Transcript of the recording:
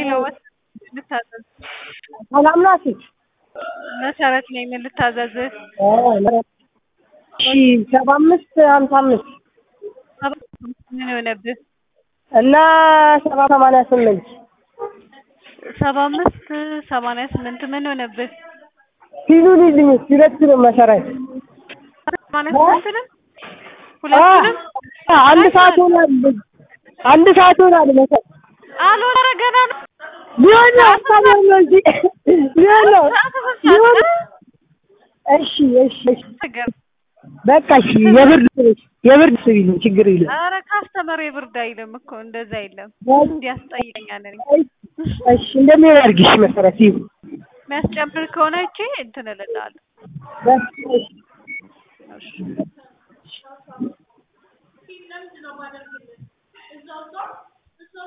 ልታዘዝ ሰላም ናችሁ? መሰረት ነኝ። ምን ልታዘዝህ? እሺ ሰባ አምስት ሀምሳ አምስት ምን የሆነብህ? እና ሰባ ሰማንያ ስምንት ሰባ አምስት ሰማንያ ስምንት ምን ሆነብህ? ሲሉን ይልኝ ሁለቱንም መሰረት ሰማንያ ስምንትንም ሁለቱንም አንድ ሰዓት ሆናል። አንድ ሰዓት ሆናል መሰረት አልሆነ ገና ነው። ሊሆን ነው ሀሳብ ነው እንጂ ሊሆን ነው ሊሆን እሺ እሺ እሺ በቃ እሺ የብርድ ልብስ የብርድ ልብስ ቢሉኝ ችግር የለም። ኧረ ካስተመር የብርድ አይልም እኮ እንደዛ የለም። እንዲያስጠይቀኛል እኔ እሺ እንደሚሆን አድርጊሽ መሰረት ይሁን የሚያስጨምር ከሆነ እቺ እንትን እልልሃለሁ። እሺ